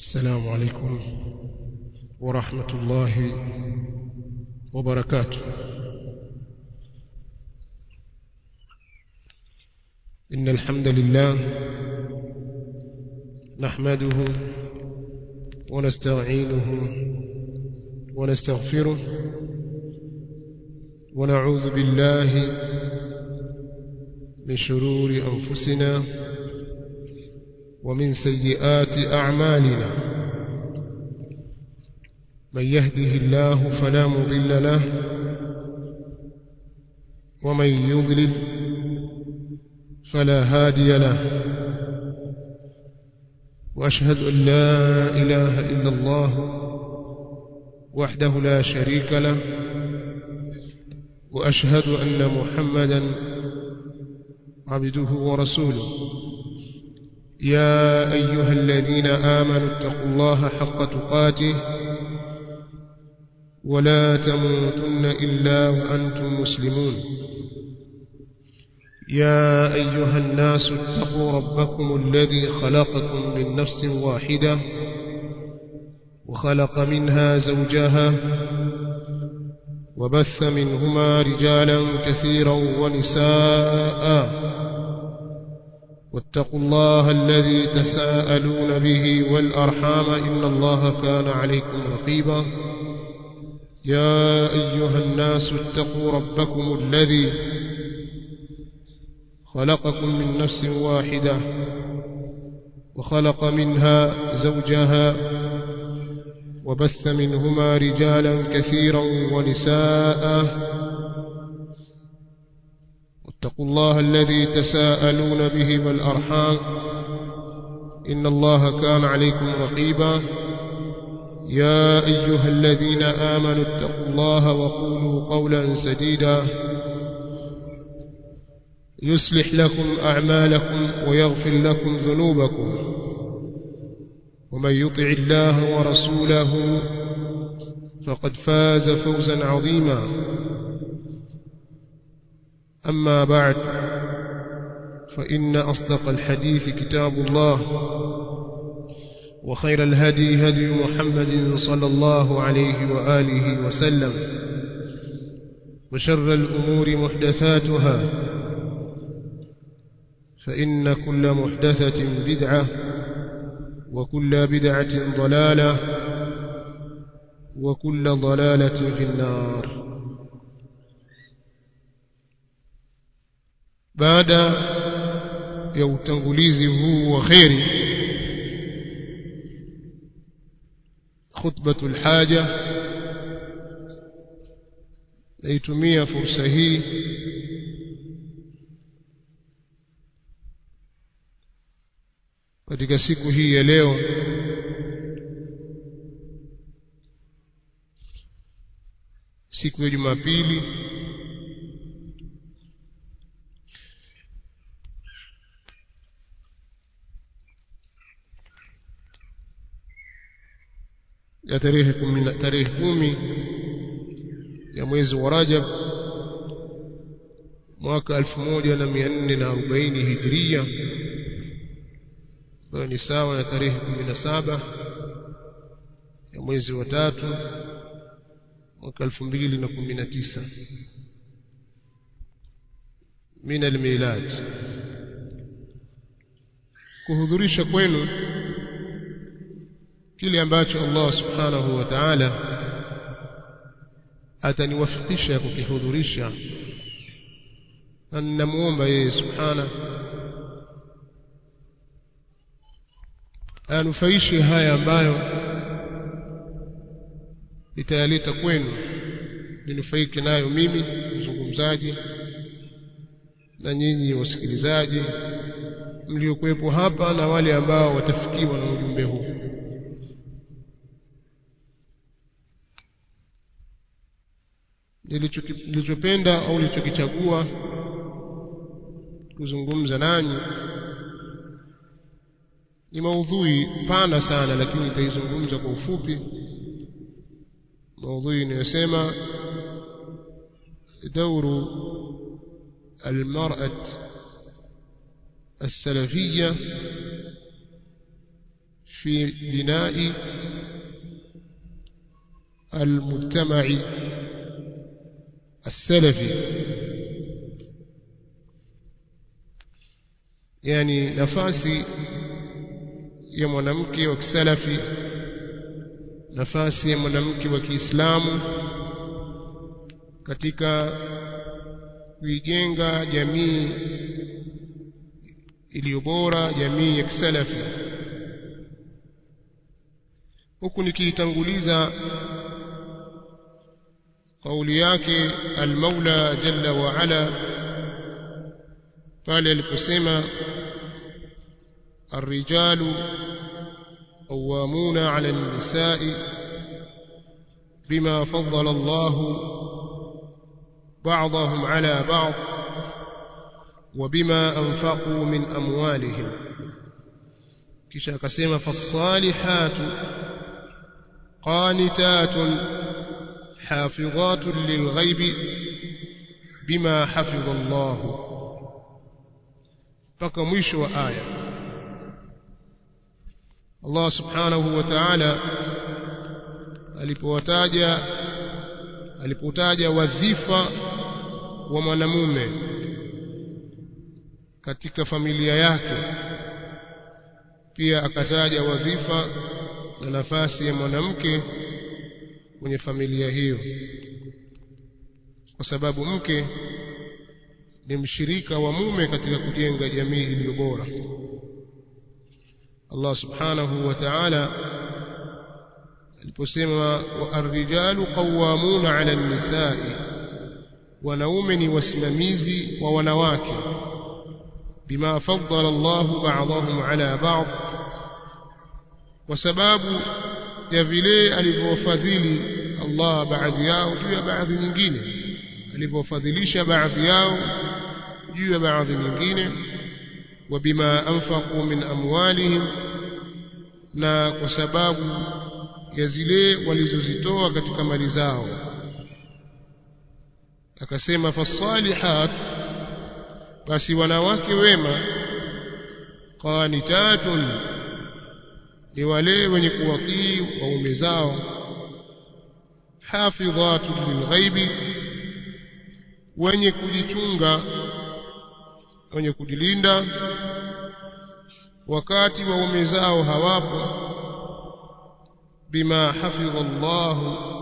السلام عليكم ورحمة الله وبركاته إن الحمد لله نحمده ونستعينه ونستغفره ونعوذ بالله من شرور أنفسنا ومن سيئات أعمالنا من يهده الله فلا مضل له ومن يضلل فلا هادي له وأشهد أن لا إله إلا الله وحده لا شريك له وأشهد أن محمدا عبده ورسوله يا أيها الذين آمنوا اتقوا الله حق تقاته ولا تموتن إلا وأنتم مسلمون يا أيها الناس اتقوا ربكم الذي خلقكم من نفس واحدة وخلق منها زوجها وبث منهما رجالا كثيرا ونساء واتقوا الله الذي تساءلون به والأرحام إن الله كان عليكم رقيبا يا أيها الناس اتقوا ربكم الذي خلقكم من نفس واحدة وخلق منها زوجها وبث منهما رجالا كثيرا ونساء واتقوا الله الذي تساءلون به والأرحام إن الله كان عليكم رقيبا يا أيها الذين آمنوا اتقوا الله وقولوا قولا سديدا يصلح لكم أعمالكم ويغفر لكم ذنوبكم ومن يطع الله ورسوله فقد فاز فوزا عظيما أما بعد فإن أصدق الحديث كتاب الله وخير الهدي هدي محمد صلى الله عليه وآله وسلم وشر الأمور محدثاتها فإن كل محدثة بدعة وكل بدعة ضلالة وكل ضلالة في النار baada ya utangulizi huu wa kheri khutbatul haja naitumia fursa hii katika siku hii ya leo siku ya Jumapili ya tarehe kumi tarehe kumi ya mwezi wa Rajab mwaka 1440 Hijria ambayo ni sawa na tarehe 17 ya mwezi wa tatu mwaka 2019 min almilad kuhudhurisha kwenu kile ambacho Allah subhanahu wa ta'ala ataniwafikisha kukihudhurisha na ninamuomba yeye subhana anufaishe haya ambayo itayaleta kwenu ninufaike nayo mimi mzungumzaji na nyinyi wasikilizaji mliokuwepo hapa na wale ambao watafikiwa na ujumbe huu nilichopenda au nilichokichagua kuzungumza nanyi ni maudhui pana sana lakini nitaizungumza kwa ufupi maudhui inayosema دور المرأة السلفية في بناء المجتمع السلفي yani nafasi ya mwanamke wa kisalafi nafasi ya mwanamke wa Kiislamu katika kuijenga jamii iliyo bora jamii ya kisalafi huku nikiitanguliza kauli yake al-Maula jalla wa ala pale aliposema الرجال قوامون على النساء بما فضل الله بعضهم على بعض وبما أنفقوا من أموالهم كشا كسيما فالصالحات قانتات حافظات للغيب بما حفظ الله فكمش وآية Allah subhanahu wa ta'ala alipowataja alipotaja wadhifa wa mwanamume katika familia yake pia akataja wadhifa na nafasi ya mwanamke kwenye familia hiyo kwa sababu mke ni mshirika wa mume katika kujenga jamii iliyo bora Allah subhanahu wa ta'ala aliposema wa arrijalu qawwamuna 'ala an-nisa'i wanaume ni wasimamizi wa wanawake bima faddala Allah ba'dahum 'ala ba'd kwa sababu ya vile alivyofadhili Allah baadhi yao juu ya baadhi nyingine alivyofadhilisha baadhi yao juu ya baadhi nyingine وبما أنفقوا من أموالهم na kwa sababu ya zile walizozitoa katika mali zao akasema fasalihat basi wanawake wema qanitatun ni wale wenye kuwatii waume zao hafidhatun lilghaibi wenye kujichunga wenye kujilinda wakati waume zao hawapo bima hafidha Allah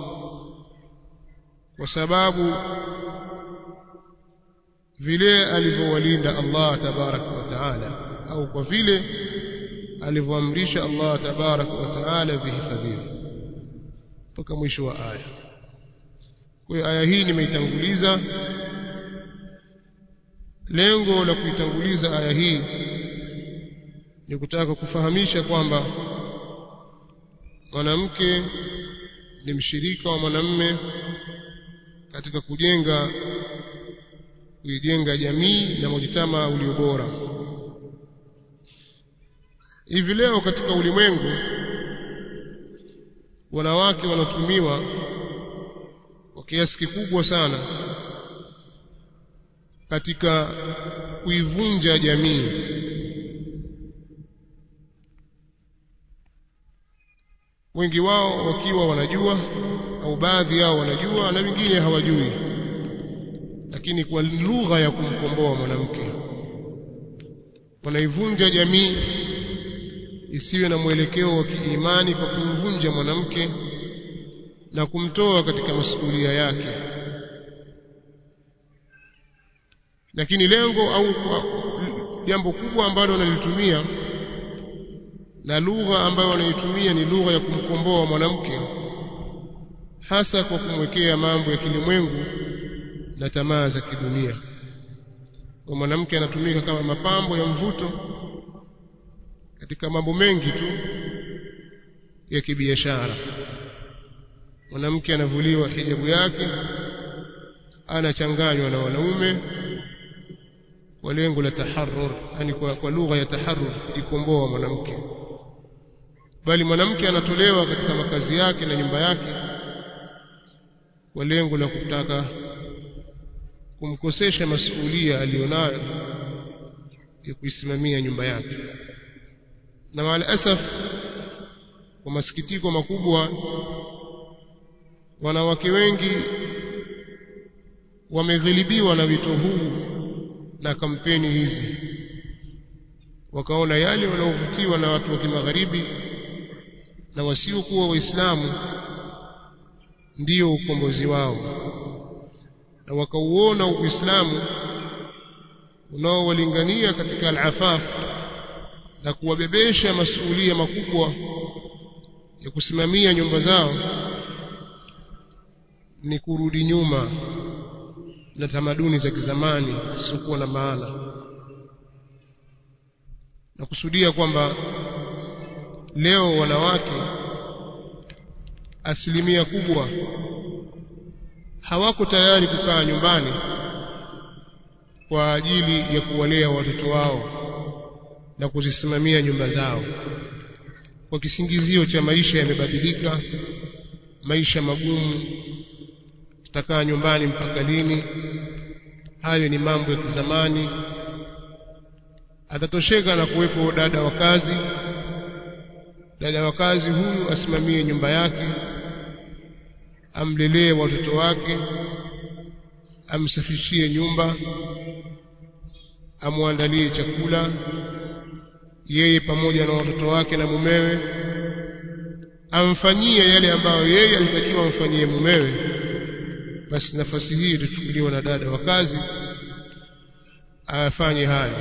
kwa sababu vile alivyowalinda Allah tabaraka wa taala au kwa vile alivyoamrisha Allah tabaraka wa taala vihifadhiwe mpaka mwisho wa aya kwa hiyo aya hii nimeitanguliza lengo la kuitanguliza aya hii ni kutaka kufahamisha kwamba mwanamke ni mshirika wa mwanamme katika kujenga kuijenga jamii na mujitama ulio bora hivi leo katika ulimwengu wanawake wanatumiwa kwa kiasi kikubwa sana katika kuivunja jamii wengi wao wakiwa wanajua au baadhi yao wanajua na wengine hawajui lakini kwa lugha ya kumkomboa mwanamke wanaivunja jamii isiwe na mwelekeo wa kiimani kwa kumvunja mwanamke na kumtoa katika masuhulia yake lakini lengo au jambo kubwa ambalo wanalitumia na lugha ambayo wanaitumia ni lugha ya kumkomboa mwanamke hasa kwa kumwekea mambo ya kilimwengu na tamaa za kidunia kwa mwanamke anatumika kama mapambo ya mvuto katika mambo mengi tu ya kibiashara mwanamke anavuliwa hijabu yake anachanganywa na wanaume kwa lengo la taharrur yani kwa, kwa lugha ya taharrur kujikomboa mwanamke bali mwanamke anatolewa katika makazi yake na nyumba yake kwa lengo la kutaka kumkosesha masuhulia aliyonayo ya kuisimamia nyumba yake na maal asaf kwa masikitiko makubwa wanawake wengi wameghilibiwa na wito huu na kampeni hizi wakaona yale wanaovutiwa na watu wa kimagharibi na wasiokuwa waislamu ndiyo ukombozi wao na wakauona uislamu unaowalingania katika al-afaf na kuwabebesha masuhulia makubwa ya kusimamia nyumba zao ni kurudi nyuma na tamaduni za kizamani zisizokuwa na maana na kusudia kwamba leo wanawake asilimia kubwa hawako tayari kukaa nyumbani kwa ajili ya kuwalea watoto wao na kuzisimamia nyumba zao kwa kisingizio cha maisha yamebadilika maisha magumu tutakaa nyumbani mpaka lini hayo ni mambo ya kizamani atatosheka na kuwepo dada wa kazi dada wa kazi huyu asimamie nyumba yake amlelee watoto wake amsafishie nyumba amwandalie chakula yeye pamoja na watoto wake na mumewe amfanyie yale ambayo yeye alitakiwa amfanyie mumewe basi nafasi hii itachukuliwa na dada wa kazi afanye hayo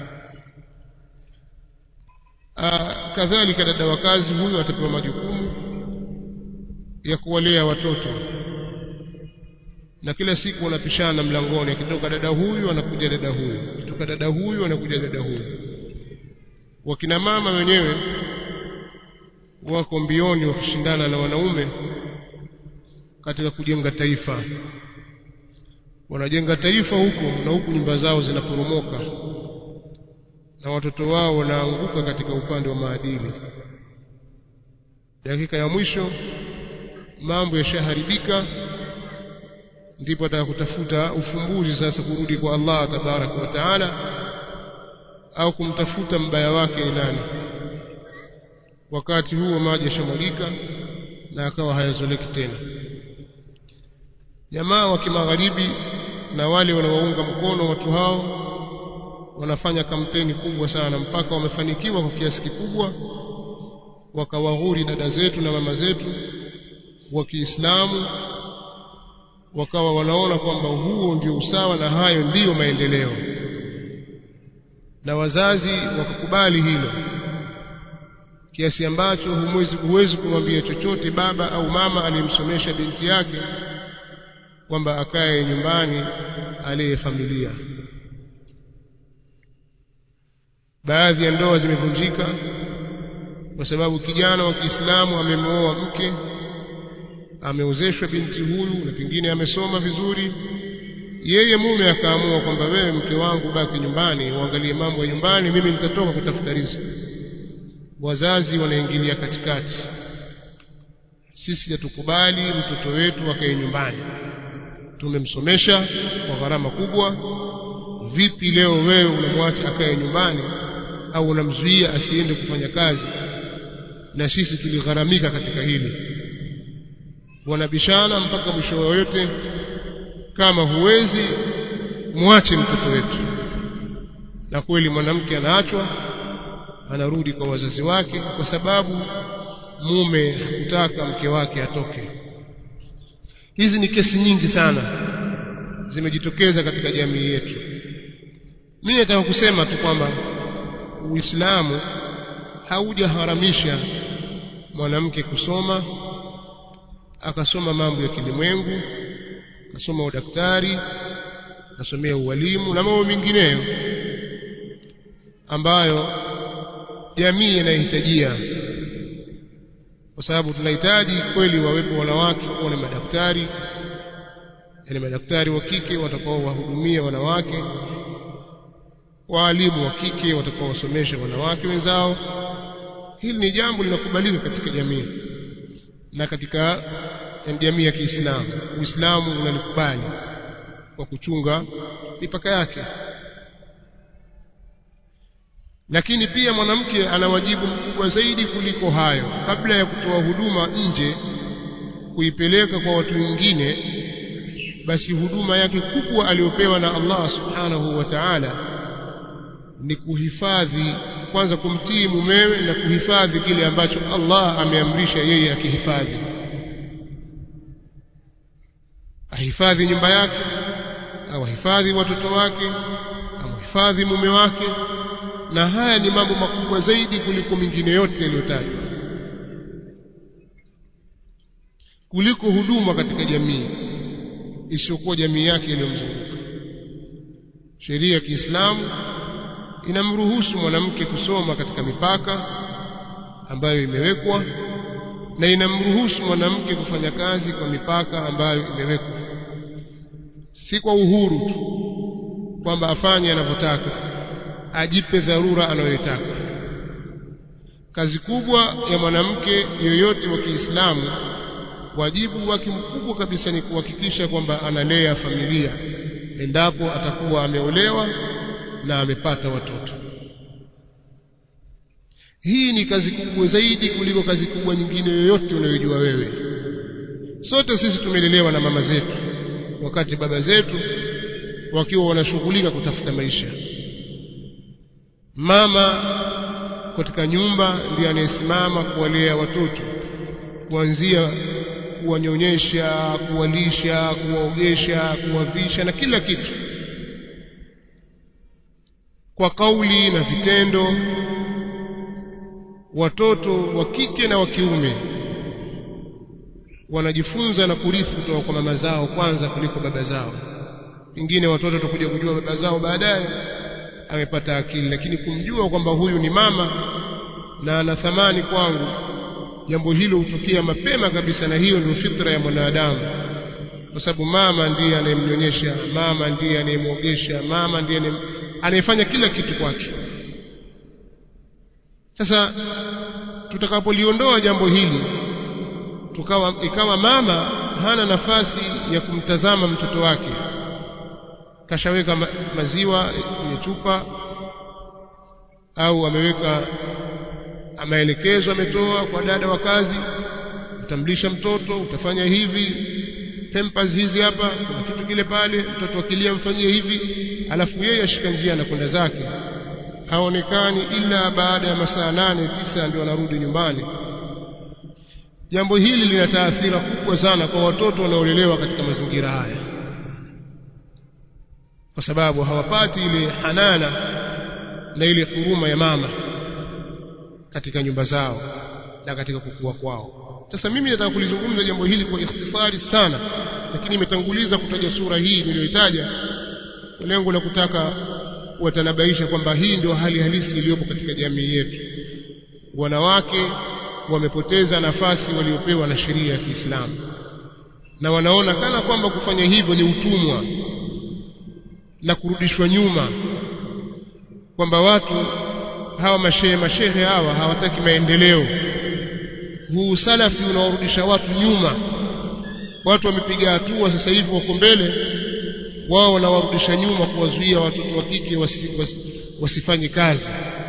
kadhalika dada wa kazi huyu atapewa majukumu ya kuwalea watoto na kila siku wanapishana mlangoni akitoka dada huyu anakuja dada huyu akitoka dada huyu anakuja dada huyu wakina mama wenyewe wako mbioni wakishindana na wanaume katika kujenga taifa wanajenga taifa huko na huku nyumba zao zinaporomoka na watoto wao wanaanguka katika upande wa maadili dakika ya mwisho mambo yashaharibika ndipo ataka kutafuta ufumbuzi sasa kurudi kwa Allah tabaraka wa taala au kumtafuta mbaya wake ni nani wakati huo maji yashamwagika na akawa hayazoleki tena jamaa wa kimagharibi na wale wanaounga mkono watu hao wanafanya kampeni kubwa sana mpaka wamefanikiwa kwa kiasi kikubwa wakawaghuri dada zetu na mama zetu wa Kiislamu wakawa wanaona kwamba huo ndio usawa na hayo ndiyo maendeleo na wazazi wakakubali hilo kiasi ambacho humwezi huwezi kumwambia chochote baba au mama aliyemsomesha binti yake kwamba akae nyumbani alee familia baadhi ya ndoa zimevunjika kwa sababu kijana wa Kiislamu amemwoa mke ameozeshwa binti huyu na pengine amesoma vizuri yeye mume akaamua kwamba wewe mke wangu baki nyumbani uangalie mambo ya nyumbani mimi nitatoka kutafuta riziki wazazi wanaingilia katikati sisi hatukubali mtoto wetu akae nyumbani tumemsomesha kwa gharama kubwa vipi leo wewe unamwacha akae nyumbani au unamzuia asiende kufanya kazi na sisi tuligharamika katika hili wanabishana mpaka mwisho yote kama huwezi mwache mtoto wetu na kweli mwanamke anaachwa anarudi kwa wazazi wake kwa sababu mume hakutaka mke wake atoke hizi ni kesi nyingi sana zimejitokeza katika jamii yetu mimi nataka kusema tu kwamba Uislamu haujaharamisha mwanamke kusoma akasoma mambo ya kilimwengu akasoma udaktari akasomea ualimu na mambo mengineyo ambayo jamii inahitajia kwa sababu tunahitaji kweli wawepo wanawake kuwa ni madaktari yani madaktari wa kike watakao wahudumia wanawake waalimu wa kike watakao wasomesha wanawake wenzao hili ni jambo linakubalika katika jamii na katika jamii ya Kiislamu Uislamu unalikubali kwa kuchunga mipaka yake lakini pia mwanamke ana wajibu mkubwa zaidi kuliko hayo kabla ya kutoa huduma nje kuipeleka kwa watu wengine basi huduma yake kubwa aliyopewa na Allah subhanahu wa ta'ala ni kuhifadhi kwanza kumtii mumewe na kuhifadhi kile ambacho Allah ameamrisha yeye akihifadhi ahifadhi nyumba yake au ahifadhi watoto wake amhifadhi mume wake na haya ni mambo makubwa zaidi kuliko mingine yote yaliyotajwa kuliko huduma katika jamii isiyokuwa jamii yake iliyomzunguka sheria ya Kiislamu inamruhusu mwanamke kusoma katika mipaka ambayo imewekwa na inamruhusu mwanamke kufanya kazi kwa mipaka ambayo imewekwa si kwa uhuru tu kwamba afanye anavyotaka ajipe dharura anayoitaka kazi kubwa ya mwanamke yoyote wa Kiislamu wajibu wake mkubwa kabisa ni kuhakikisha kwamba analea familia endapo atakuwa ameolewa na amepata watoto hii ni kazi kubwa zaidi kuliko kazi kubwa nyingine yoyote unayojua wewe sote sisi tumelelewa na mama zetu wakati baba zetu wakiwa wanashughulika kutafuta maisha mama katika nyumba ndiye anayesimama kuwalea watoto kuanzia kuwanyonyesha kuwalisha kuwaogesha kuwavisha na kila kitu kwa kauli na vitendo watoto wa kike na wa kiume wanajifunza na kurithi kutoka kwa mama zao kwanza kuliko baba zao pengine watoto watakuja kujua baba zao baadaye amepata akili lakini kumjua kwamba huyu ni mama na ana thamani kwangu jambo hilo hutokea mapema kabisa na hiyo ndio fitra ya mwanadamu kwa sababu mama ndiye anayemnyonyesha mama ndiye anayemwogesha mama ndiye anayefanya kila kitu kwake sasa tutakapoliondoa jambo hili tukawa ikawa mama hana nafasi ya kumtazama mtoto wake kashaweka ma, maziwa kwenye chupa au ameweka maelekezo ametoa kwa dada wa kazi utamlisha mtoto utafanya hivi pampers hizi hapa kuna kitu kile pale mtoto akilia mfanyie hivi alafu yeye ashika njia na kwenda zake haonekani ila baada ya masaa nane tisa ndio anarudi nyumbani jambo hili lina taathira kubwa sana kwa watoto wanaolelewa katika mazingira haya kwa sababu hawapati ile hanana na ile huruma ya mama katika nyumba zao na katika kukua kwao sasa mimi nataka kulizungumza jambo hili kwa ikhtisari sana lakini nimetanguliza kutaja sura hii niliyoitaja kwa lengo la kutaka kuwatanabaisha kwamba hii ndio hali halisi iliyopo katika jamii yetu wanawake wamepoteza nafasi waliopewa na sheria ya Kiislamu na wanaona kana kwamba kufanya hivyo ni utumwa na kurudishwa nyuma kwamba watu hawa mashehe mashehe hawa hawataki maendeleo huu salafi unawarudisha watu nyuma watu wamepiga hatua sasa hivi wako mbele wao wanawarudisha nyuma kuwazuia watoto wa kike wasi, wasi, wasifanye kazi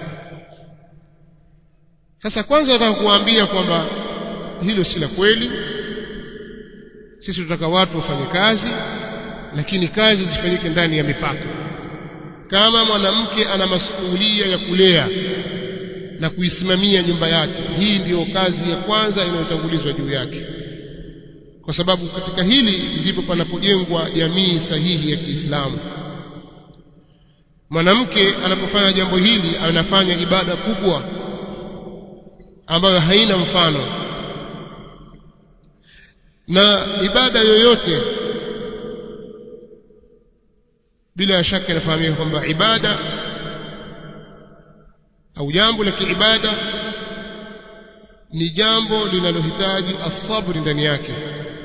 sasa kwanza nataka kuwaambia kwamba hilo si la kweli sisi tunataka watu wafanye kazi lakini kazi zifanyike ndani ya mipaka kama mwanamke ana masuhulia ya kulea na kuisimamia nyumba yake hii ndiyo kazi ya kwanza inayotangulizwa juu yake kwa sababu katika hili ndipo panapojengwa jamii sahihi ya Kiislamu mwanamke anapofanya jambo hili anafanya ibada kubwa ambayo haina mfano na ibada yoyote bila shaka inafahamika kwamba ibada au jambo la kiibada ni jambo linalohitaji asabri ndani yake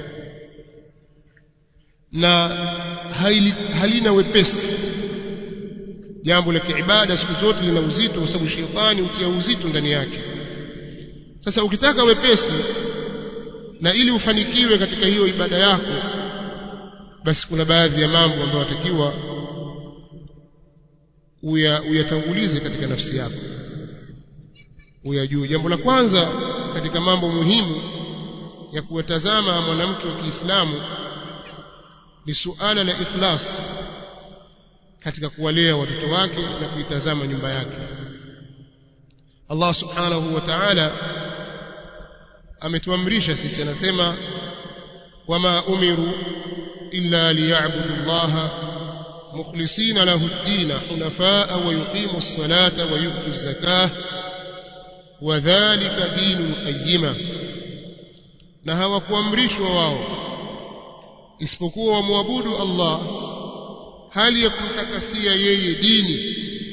na haili, halina wepesi jambo la kiibada siku zote lina uzito kwa sababu shetani hutia uzito ndani yake sasa ukitaka wepesi na ili ufanikiwe katika hiyo ibada yako basi kuna baadhi ya mambo ambayo watakiwa uyatangulize katika nafsi yako uyajue jambo la kwanza katika mambo muhimu ya kuwatazama mwanamke wa Kiislamu ni suala la ikhlas katika kuwalea watoto wake na kuitazama nyumba yake Allah subhanahu wa ta'ala ametuamrisha sisi anasema wama umiru illa liya'budu Allah mukhlisina lahu ad-din hunafaa wa yuqimu as-salata wa yu'tu az-zakah wa dhalika dinul qayyima na hawakuamrishwa wao isipokuwa wamwabudu Allah hali ya kumtakasia yeye dini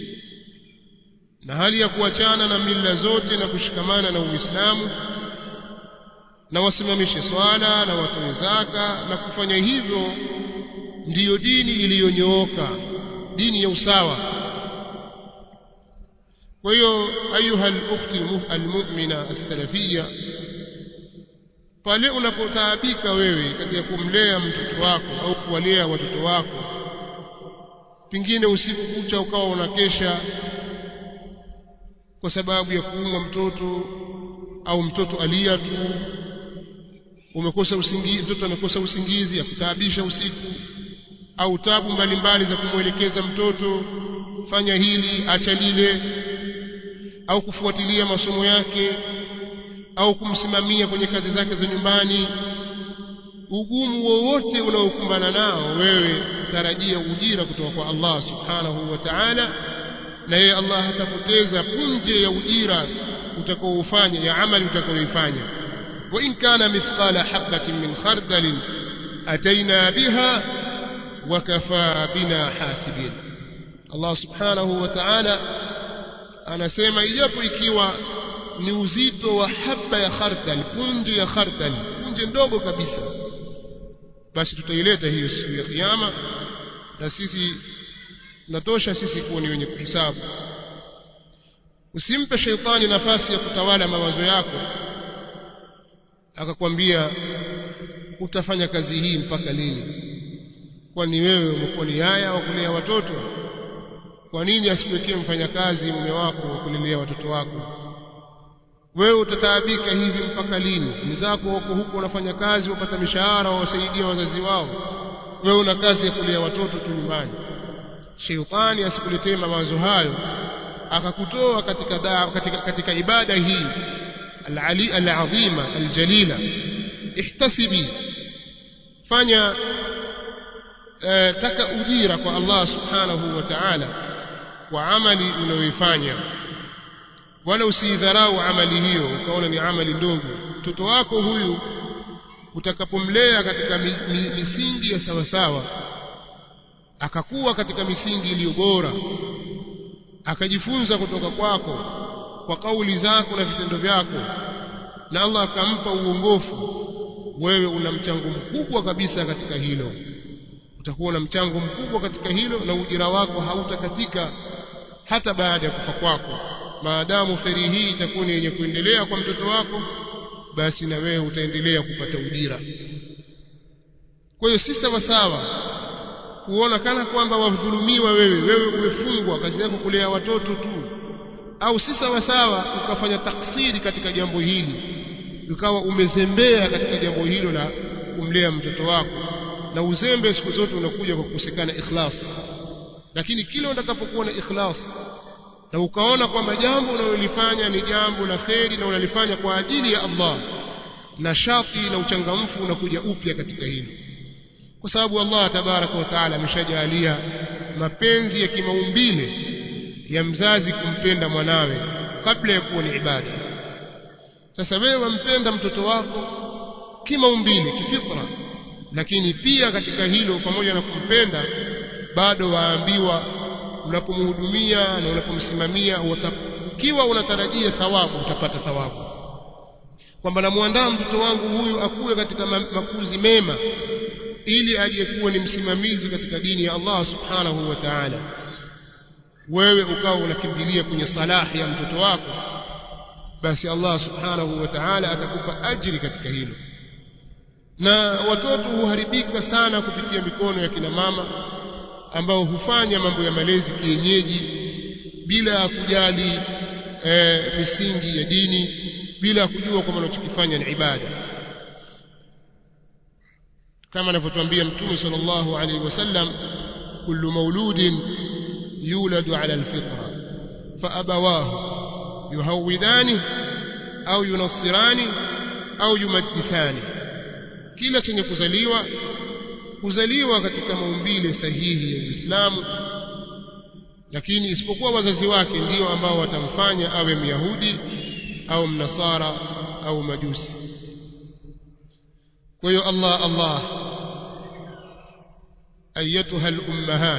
na hali ya kuachana na mila zote na kushikamana na Uislamu na wasimamishe swala na watoe zaka na kufanya hivyo ndiyo dini iliyonyooka dini ya usawa kwa hiyo ayuha al-ukhti al-mu'mina as-salafiyya pale unapotaabika wewe katika kumlea mtoto wako au kuwalea watoto wako pengine usiku kucha ukawa unakesha kwa sababu ya kuumwa mtoto au mtoto alia tu umekosa usingizi mtoto amekosa usingizi ya kutaabisha usiku au tabu mbalimbali za kumwelekeza mtoto fanya hili acha lile au kufuatilia masomo yake au kumsimamia kwenye kazi zake za nyumbani ugumu wowote unaokumbana nao wewe tarajia ujira kutoka kwa Allah subhanahu wa ta'ala na yeye Allah hatapoteza punje ya ujira utakaoufanya ya amali utakaoifanya wa in kana mithqala habatin min khardal ataina biha wa kafa bina hasibin Allah subhanahu wa ta'ala anasema ijapo ikiwa ni uzito wa haba ya khardal punje ya khardal punje ndogo kabisa basi tutaileta hiyo siku ya kiyama na sisi natosha sisi kuwa ni wenye kuhisabu usimpe sheitani nafasi ya kutawala mawazo yako akakwambia utafanya kazi hii mpaka lini kwani wewe umekuwa ni yaya wa kulea watoto kwa nini asiwekee mfanyakazi mume wako wa kulelea watoto wako wewe utataabika hivi mpaka lini mzako wako huko wanafanya kazi wapata mishahara wawasaidia wazazi wao wewe una kazi ya kulea watoto tu nyumbani sheitani asikuletee mawazo hayo akakutoa katika, da, katika, katika ibada hii al-ali al-azima al-jalila ihtasibi fanya eh, taka ujira kwa Allah subhanahu wa ta'ala kwa amali unayoifanya wala usidharau amali hiyo ukaona ni amali ndogo mtoto wako huyu utakapomlea katika mi, mi, misingi ya sawasawa akakuwa katika misingi iliyo bora akajifunza kutoka kwako kwa kauli zako na vitendo vyako na Allah akampa uongofu wewe una mchango mkubwa kabisa katika hilo utakuwa na mchango mkubwa katika hilo na ujira wako hautakatika hata baada ya kufa kwako maadamu kheri hii itakuwa ni yenye kuendelea kwa mtoto wako basi na wewe utaendelea kupata ujira kwa hiyo si sawa sawa kuona kana kwamba wadhulumiwa wewe wewe umefungwa kazi yako kulea watoto tu au si sawa sawa ukafanya taksiri katika jambo hili ukawa umezembea katika jambo hilo la kumlea mtoto wako na uzembe siku zote unakuja kwa kukosekana ikhlas lakini kile utakapokuwa na ikhlas na ukaona kwamba jambo unalolifanya ni jambo la kheri na unalifanya kwa ajili ya Allah na shati na uchangamfu unakuja upya katika hilo kwa sababu Allah tabaraka wa taala ameshajalia mapenzi ya kimaumbile ya mzazi kumpenda mwanawe kabla ya kuwa ni ibada sasa wewe wampenda mtoto wako kimaumbile kifitra lakini pia katika hilo pamoja na kumpenda bado waambiwa unapomhudumia na unapomsimamia ukiwa unatarajia thawabu utapata thawabu kwamba namwandaa mtoto wangu huyu akuwe katika makuzi mema ili aje kuwa ni msimamizi katika dini ya Allah subhanahu wa ta'ala wewe ukawa unakimbilia kwenye salahi ya mtoto wako basi Allah subhanahu wa ta'ala atakupa ajiri katika hilo na watoto huharibika sana kupitia mikono ya kina mama ambao hufanya mambo ya malezi kienyeji bila kujali e, misingi ya dini bila kujua kwamba anachokifanya ni ibada kama anavyotuambia mtume sallallahu alaihi wasallam kullu mauludin yuladu ala alfitra faabawahu yuhawidani au yunassirani au yumajjisani kila chenye kuzaliwa kuzaliwa katika maumbile sahihi ya Uislamu lakini isipokuwa wazazi wake ndio ambao watamfanya awe myahudi au mnasara au majusi kwa hiyo Allah Allah ayatuha al-ummahat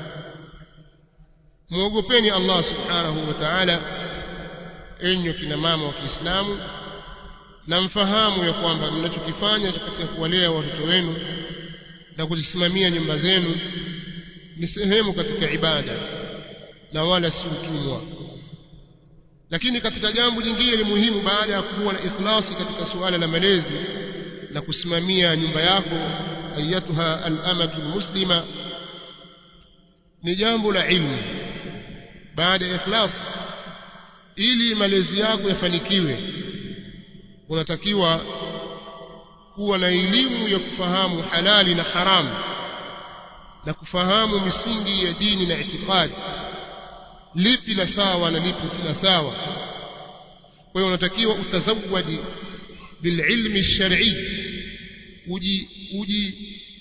muogopeni Allah subhanahu wa ta'ala enyi kina mama wa Kiislamu na mfahamu ya kwamba mnachokifanya katika kuwalea watoto wenu na kuzisimamia nyumba zenu ni sehemu katika ibada na wala si utumwa lakini katika jambo jingine ni muhimu baada ya kuwa na ikhlasi katika suala la malezi na kusimamia nyumba yako ayatuha al-amatu muslima ni jambo la ilmu baada ya ikhlas ili malezi yako yafanikiwe unatakiwa kuwa na elimu ya kufahamu halali na haramu na kufahamu misingi ya dini na itikadi lipi la sawa na lipi si la sawa kwa hiyo unatakiwa utazawadi bililmi shar'i uji uji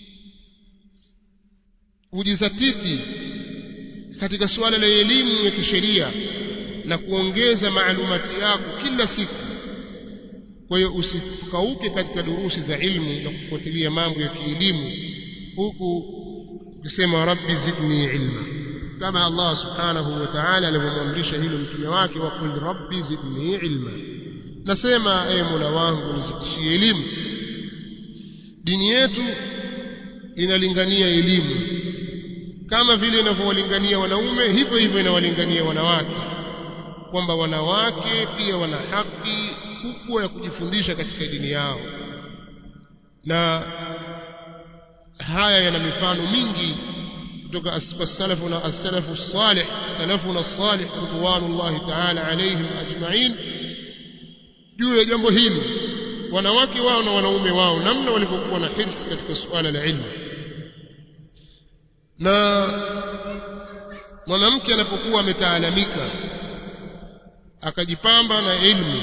ujizatiti katika suala la elimu ya kisheria na kuongeza maalumati yako kila siku kwa hiyo usikauke katika durusi za ilmu na kufuatilia mambo ya kielimu huku ukisema rabbi zidni ilma kama Allah subhanahu wa ta'ala alivyomwamrisha hilo mtume wake wa qul rabbi zidni ilma nasema ee Mola wangu nizidishie elimu dini yetu inalingania elimu kama vile inavyowalingania wanaume hivyo hivyo inawalingania wanawake kwamba wanawake pia wana haki kubwa ya kujifundisha katika dini yao na haya yana mifano mingi kutoka as-salafu na as-salafu salih salafuna salih ridwanullahi ta'ala alayhim ajma'in juu ya jambo hili wanawake wao na wanaume wao namna walivyokuwa na hirsi katika suala la ilmu na mwanamke anapokuwa ametaalamika akajipamba na ilmu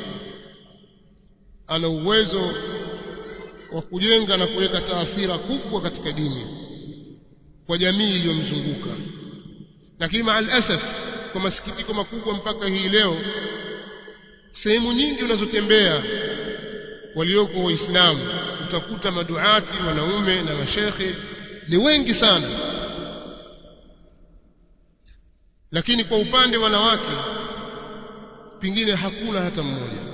ana uwezo wa kujenga na kuweka taathira kubwa katika dini kwa jamii iliyomzunguka lakini maalasaf kwa masikitiko makubwa mpaka hii leo sehemu nyingi unazotembea walioko waislamu utakuta maduati wanaume na mashekhe ni wengi sana lakini kwa upande wanawake pingine hakuna hata mmoja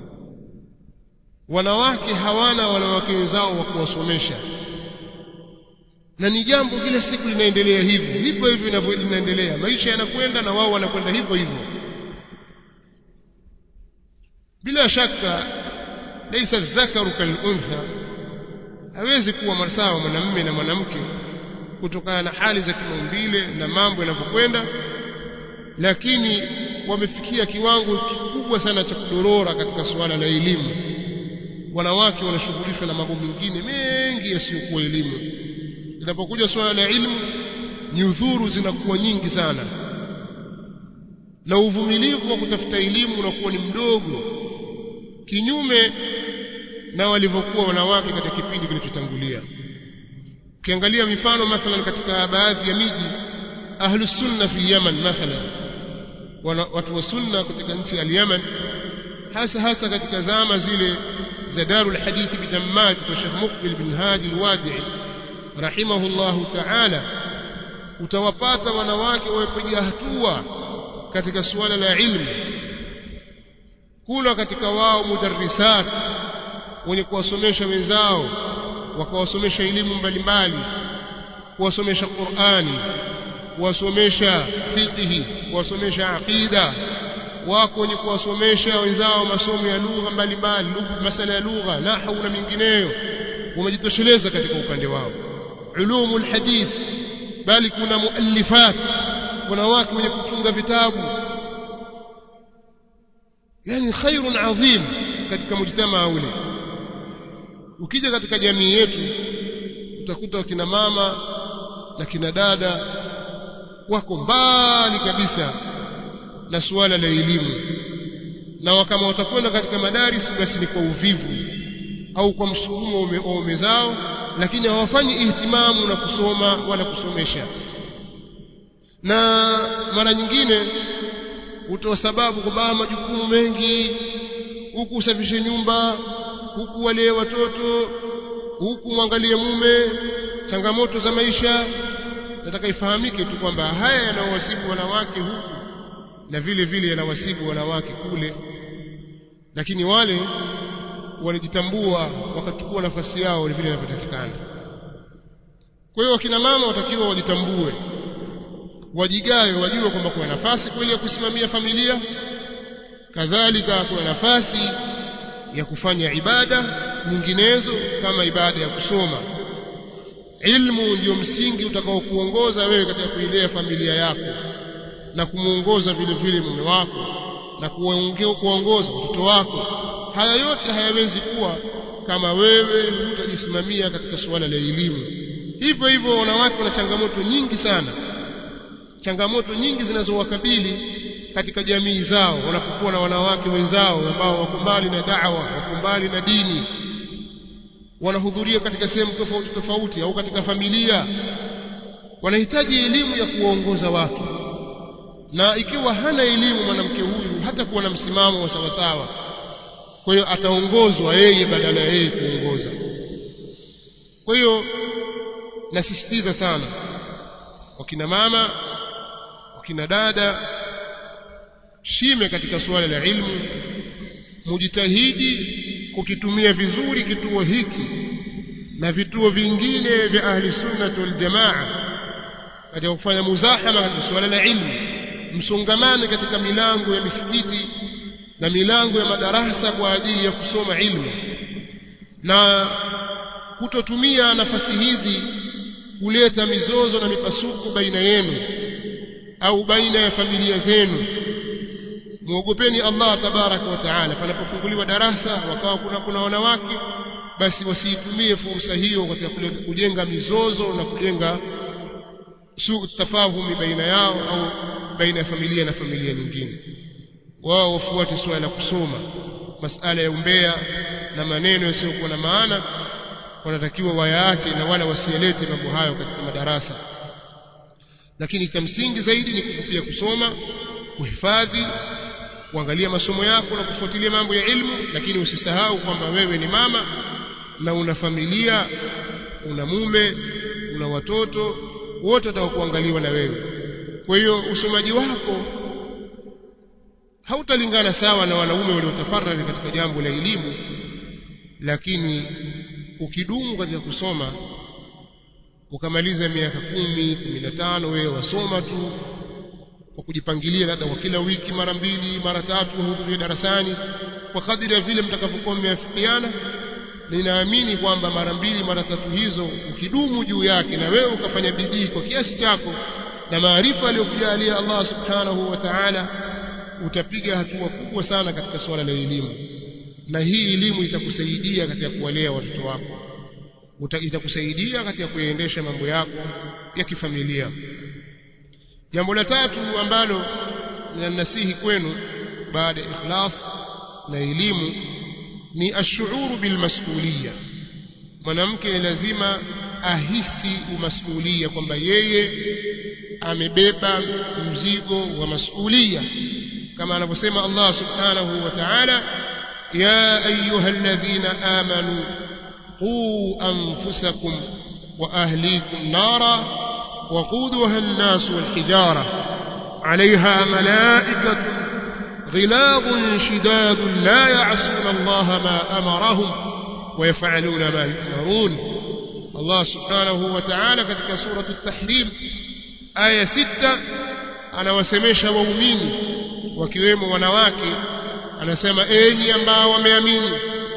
wanawake hawana wanawake wenzao wa kuwasomesha na ni jambo kila siku linaendelea hivyo hivyo hivyo linaendelea maisha yanakwenda na wao wanakwenda hivyo hivyo bila shaka laysa dhakaru kaluntha hawezi kuwa sawa mwanamume na mwanamke kutokana na hali za kimaumbile na mambo yanavyokwenda lakini wamefikia kiwango kikubwa sana cha kudorora katika suala la elimu wanawake wanashughulishwa na mambo mengine mengi yasiyokuwa elimu linapokuja suala la ilmu nyudhuru zinakuwa nyingi sana na uvumilivu wa kutafuta elimu unakuwa ni mdogo kinyume na walivyokuwa wanawake katika kipindi kilichotangulia ukiangalia mifano mathalan katika baadhi ya miji ahlus sunna fi Yaman mathalan watu wa sunna katika nchi ya Yaman hasa hasa katika zama zile za Darul Hadith bidammaj kwa Sheikh Muqbil bin Hadi al-Wadi'i rahimahullahu ta'ala utawapata wanawake wamepiga hatua katika suala la ilmu kuna katika wao mudarrisat wenye kuwasomesha wenzao wakawasomesha elimu mbalimbali kuwasomesha Qur'ani kuwasomesha fiqhi kuwasomesha aqida wako wenye kuwasomesha wenzao masomo ya lugha mbalimbali masala ya lugha nahwu na mingineyo wamejitosheleza katika upande wao ulumul hadith bali kuna muallifat wanawake wenye kutunga vitabu yani khairun adhim katika mujtamaa ule ukija katika jamii yetu utakuta kina mama na kina dada wako mbali kabisa na suala la elimu na kama watakwenda katika madaris basi ni kwa uvivu au kwa msukumo wa ume zao lakini hawafanyi ihtimamu na kusoma wala kusomesha na mara nyingine hutoa sababu kwamba majukumu mengi huku usafishe nyumba huku walee watoto huku mwangalie mume changamoto za maisha nataka ifahamike tu kwamba haya yanawasibu wanawake huku na vile vile yanawasibu wanawake kule lakini wale walijitambua wakachukua nafasi yao vile inavyotakikana kwa hiyo wakina mama watakiwa wajitambue wajigawe wajue kwamba kuna nafasi kweli ya kusimamia familia kadhalika kuna nafasi ya kufanya ibada nyinginezo kama ibada ya kusoma ilmu ndio msingi utakaokuongoza wewe katika kuilea familia yako na kumuongoza vile vile mume wako na kuongoza watoto wako haya yote hayawezi kuwa kama wewe hutajisimamia katika suala la elimu hivyo hivyo wanawake wana changamoto nyingi sana changamoto nyingi zinazowakabili katika jamii zao wanapokuwa na wanawake wenzao ambao wako mbali na da'wa wako mbali na dini wanahudhuria katika sehemu tofauti tofauti au katika familia wanahitaji elimu ya kuongoza watu na ikiwa hana elimu mwanamke huyu hata kuwa na msimamo wa sawasawa kwa hiyo ataongozwa yeye badala ya yeye kuongoza kwa hiyo nasisitiza sana wakina mama wakina dada shime katika suala la ilmu mujitahidi kukitumia vizuri kituo hiki na vituo vingine vya ahli sunnah wal jamaa katika kufanya muzahama katika suala la ilmu msongamane katika milango ya misikiti na milango ya madarasa kwa ajili ya kusoma ilmu na kutotumia nafasi hizi kuleta mizozo na mipasuko baina yenu au baina ya familia zenu muogopeni Allah tabaraka wa taala panapofunguliwa darasa wakawa kuna kuna wanawake basi wasiitumie fursa hiyo katika kujenga mizozo na kujenga suu tafahumi baina yao au baina ya familia na familia nyingine wao wafuate swala la kusoma masala ya umbea na maneno yasiyokuwa na maana wanatakiwa wayaache na wala wasielete mambo hayo katika madarasa lakini cha msingi zaidi ni kukupia kusoma kuhifadhi kuangalia masomo yako na kufuatilia mambo ya ilmu lakini usisahau kwamba wewe ni mama na una familia una mume una watoto wote watakuangaliwa na wewe kwa hiyo usomaji wako hautalingana sawa na wanaume waliotafarari katika jambo la elimu lakini ukidumu katika kusoma ukamaliza miaka kumi kumi na tano wewe wasoma tu kwa kujipangilia labda kwa kila wiki mara mbili mara tatu hudhuria darasani kwa kadiri ya vile mtakavyokuwa mmeafikiana ninaamini kwamba mara mbili mara tatu hizo ukidumu juu yake na wewe ukafanya bidii kwa kiasi chako na maarifa aliyokujalia Allah subhanahu wa ta'ala utapiga hatua kubwa sana katika suala la elimu na hii elimu itakusaidia katika kuwalea watoto wako itakusaidia katika kuendesha mambo yako ya kifamilia jambo la tatu ambalo ninanasihi kwenu baada ya ikhlas na elimu ni ashuuru bilmasulia mwanamke lazima ahisi umasulia kwamba yeye amebeba mzigo wa masulia kama anavyosema Allah subhanahu wa ta'ala ya ayuha alladhina amanu quu anfusakum wa ahlikum nara وقودها الناس والحجارة عليها ملائكة غلاظ شداد لا يعصون الله ما أمرهم ويفعلون ما يؤمرون الله سبحانه وتعالى katika سورة التحريم آية ستة anawasemesha waumini wakiwemo wanawake anasema enyi ambao wameamini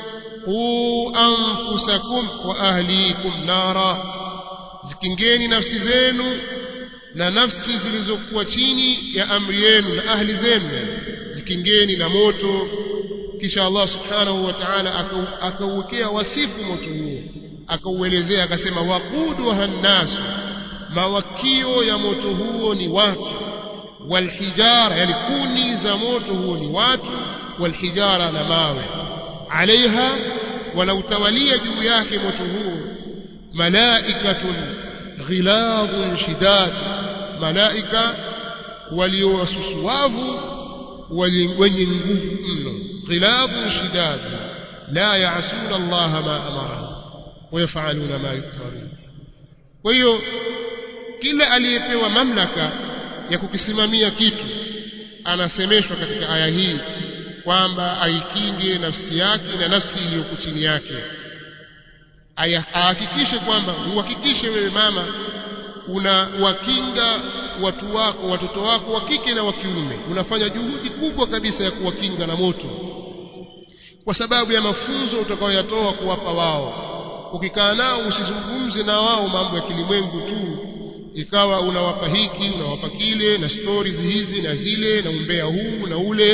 qu anfusakum wa ahlikum nara zikingeni nafsi zenu na nafsi zilizokuwa chini ya amri yenu na ahli zenu zikingeni na moto kisha Allah subhanahu wa ta'ala akauwekea wasifu moto huo akauelezea akasema waquduha nnasu mawakio ya moto huo ni watu walhijara yani kuni za moto huo ni watu walhijara na mawe alaiha wanautawalia juu yake moto huo malaikatun ghiladhun shidad malaika waliowasusuwavu wenye nguvu mno ghiladhun shidad la yaasuna allaha ma amara wayafaluna ma yukfarun kwa hiyo kila aliyepewa mamlaka ya kukisimamia kitu anasemeshwa katika aya hii kwamba aikinge nafsi yake na nafsi iliyoko chini yake ahakikishe kwamba uhakikishe wewe mama unawakinga watu wako watoto wako wa kike na wa kiume unafanya juhudi kubwa kabisa ya kuwakinga na moto kwa sababu ya mafunzo utakayoyatoa kuwapa wao ukikaa nao usizungumze na wao mambo ya kilimwengu tu ikawa unawapa hiki unawapa kile na stories hizi na zile na umbea huu na ule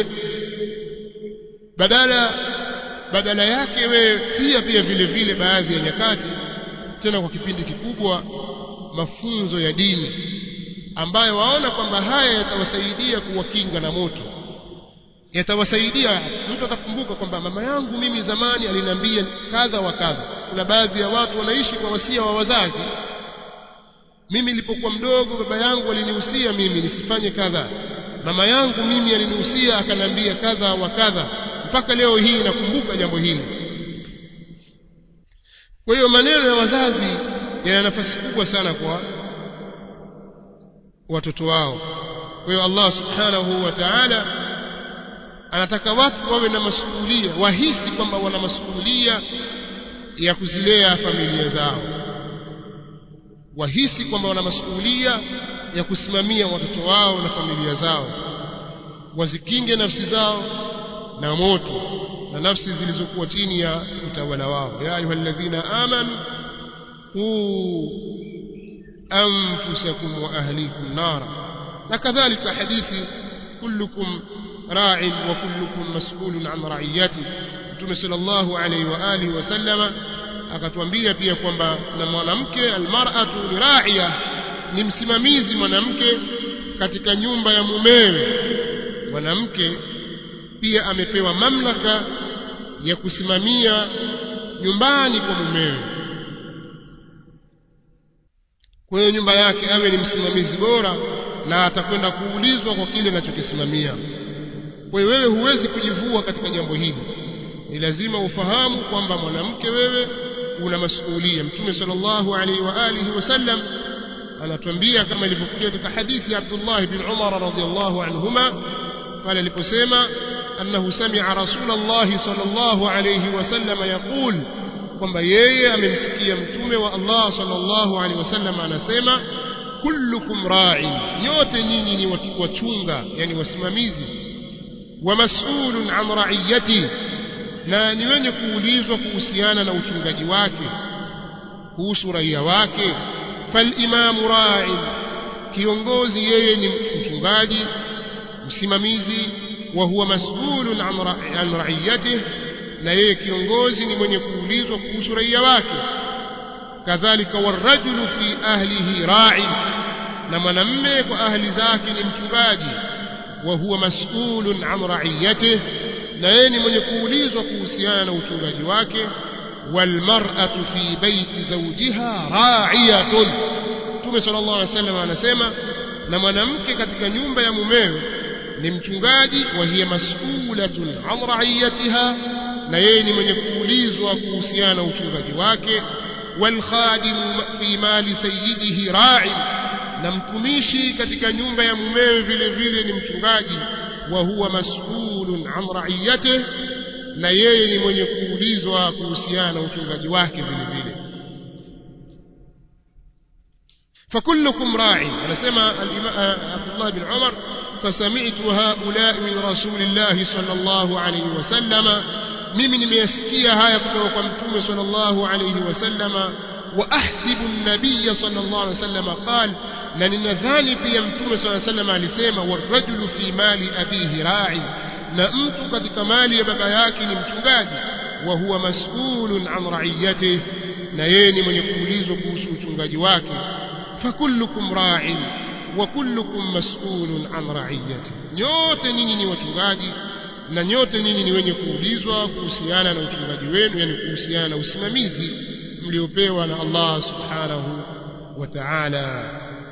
badala badala yake wewe pia pia vile vile baadhi ya nyakati tena kwa kipindi kikubwa mafunzo ya dini ambayo waona kwamba haya yatawasaidia kuwakinga na moto yatawasaidia mtu atakumbuka kwamba mama yangu mimi zamani aliniambia kadha wa kadha kuna baadhi ya watu wanaishi kwa wasia wa wazazi mimi nilipokuwa mdogo baba yangu alinihusia mimi nisifanye kadha mama yangu mimi alinihusia akaniambia kadha wa kadha mpaka leo hii nakumbuka jambo hili kwa hiyo maneno ya wazazi yana nafasi kubwa sana kwa watoto wao kwa hiyo Allah subhanahu wa ta'ala anataka watu wawe na masuhulia wahisi kwamba wana masuhulia ya kuzilea familia zao wahisi kwamba wana masuhulia ya kusimamia watoto wao na familia zao wazikinge nafsi zao na moto na nafsi zilizokuwa chini ya utawala wao ya ayyuhalladhina amanu qu anfusakum wa ahlikum nara na kadhalika hadithi kullukum ra'in wa kullukum mas'ulun an ra'iyati Mtume sallallahu alayhi wa alihi wasallama akatuambia pia kwamba na mwanamke almar'atu ni ra'iya ni msimamizi mwanamke katika nyumba ya mumewe mwanamke pia amepewa mamlaka ya kusimamia nyumbani kwa mumewe kwa hiyo nyumba yake awe ni msimamizi bora na atakwenda kuulizwa kwa kile anachokisimamia kwa hiyo wewe huwezi kujivua katika jambo hili ni lazima ufahamu kwamba mwanamke wewe una masuhulia mtume sallallahu alaihi wa alihi wasallam anatuambia kama ilivyokuja katika hadithi ya Abdullah bin Umar radhiyallahu anhuma pale aliposema annahu sami'a rasulullah sallallahu alayhi wasallam yaqul kwamba yeye amemsikia mtume wa Allah sallallahu alayhi wasallam anasema kullukum ra'i nyote nyinyi ni wachunga yani wasimamizi wa mas'ulun an ra'iyati na ni wenye kuulizwa kuhusiana na uchungaji wake kuhusu raia wake falimamu ra'in kiongozi yeye ni mchungaji msimamizi wa huwa mas'ulun an ra'iyatihi na yeye kiongozi ni mwenye kuulizwa kuhusu raia wake kadhalika warajulu fi ahlihi ra'i na mwanamme kwa ahli zake ni mchungaji wa huwa mas'ulun an ra'iyatihi na yeye ni mwenye kuulizwa kuhusiana na uchungaji wake walmar'atu fi baiti zawjiha ra'iyatun Mtume sallallahu alaihi wasallam anasema na mwanamke katika nyumba ya mumewe ni mchungaji wa hiya mas'ulatun an ra'iyatiha na yeye ni mwenye kuulizwa kuhusiana na uchungaji wake walkhadimu fi mali sayyidihi ra'i na mtumishi katika nyumba ya mumewe vile vile ni mchungaji wa huwa mas'ulun an ra'iyatihi na yeye ni mwenye kuulizwa kuhusiana na uchungaji wake vile vile فكلكم راع anasema عبد الله بن عمر فسمعت هؤلاء من رسول الله صلى الله عليه وسلم mimi nimeyasikia haya kutoka kwa mtume sallallahu alayhi wasallama wa ahsibu an-nabiy sallallahu alayhi wasallama qal na ninadhani pia mtume swalla sallam alisema warajulu fi mali abihi ra'i na mtu katika mali ya baba yake ni mchungaji wa huwa mas'ulun an ra'iyatihi na yeye ni mwenye kuulizwa kuhusu uchungaji wake fakullukum ra'in wa kullukum mas'ulun an ra'iyatihi nyote nyinyi ni wachungaji na nyote nyinyi ni wenye kuulizwa kuhusiana na uchungaji wenu yani kuhusiana na usimamizi mliopewa na Allah subhanahu wa ta'ala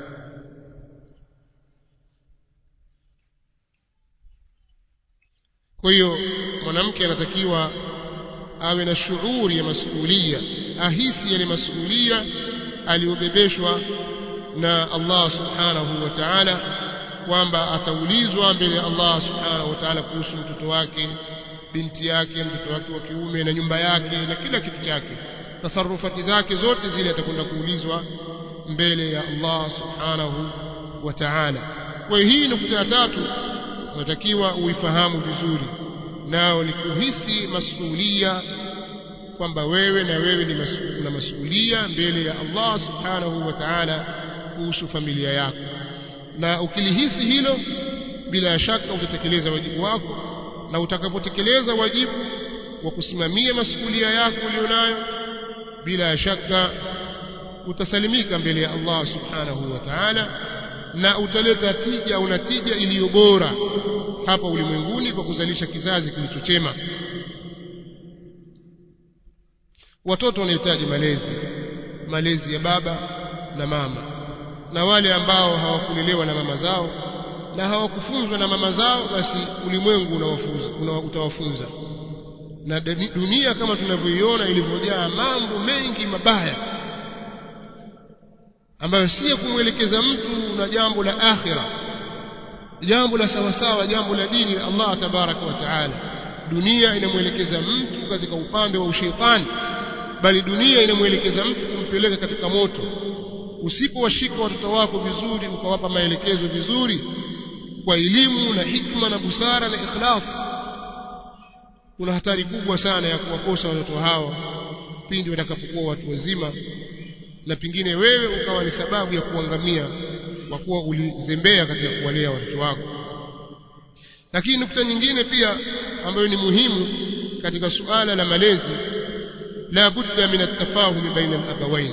kwa hiyo mwanamke anatakiwa awe na shughuri ya masuhulia ahisi yale masuhulia aliyobebeshwa na Allah subhanahu wa ta'ala kwamba ataulizwa mbele ya Allah subhanahu wa ta'ala kuhusu mtoto wake binti yake mtoto wake wa kiume na nyumba yake na kila kitu chake tasarufati zake zote zile atakwenda kuulizwa mbele ya Allah subhanahu wa ta'ala kwa hii nukta ya tatu unatakiwa uifahamu vizuri nao ni kuhisi masuhulia kwamba wewe na wewe ni na masuhulia mbele ya Allah subhanahu wa ta'ala kuhusu familia yako na ukilihisi hilo bila shaka utatekeleza wajibu wako na utakapotekeleza wajibu wa kusimamia masuhulia yako ulionayo bila shaka utasalimika mbele ya Allah subhanahu wa ta'ala na utaleta tija au natija iliyo bora hapa ulimwenguni kwa kuzalisha kizazi kilichochema watoto wanahitaji malezi malezi ya baba na mama na wale ambao hawakulelewa na mama zao na hawakufunzwa na mama zao basi ulimwengu unawafunza una, utawafunza na dunia kama tunavyoiona ilivyojaa mambo mengi mabaya ambayo si kumwelekeza mtu na jambo la akhira jambo la sawasawa jambo la dini la Allah tabaraka wa taala dunia inamwelekeza mtu katika upande wa ushetani bali dunia inamwelekeza mtu kumpeleka katika moto usipowashika watoto wako vizuri ukawapa maelekezo vizuri kwa elimu na hikma na busara na ikhlas kuna hatari kubwa sana ya kuwakosa watoto hao pindi watakapokuwa watu wazima na pingine wewe ukawa ni sababu ya kuangamia kwa kuwa ulizembea katika kuwalea watoto wako lakini nukta nyingine pia ambayo ni muhimu katika suala la malezi la budda min atafahumi baina alabawain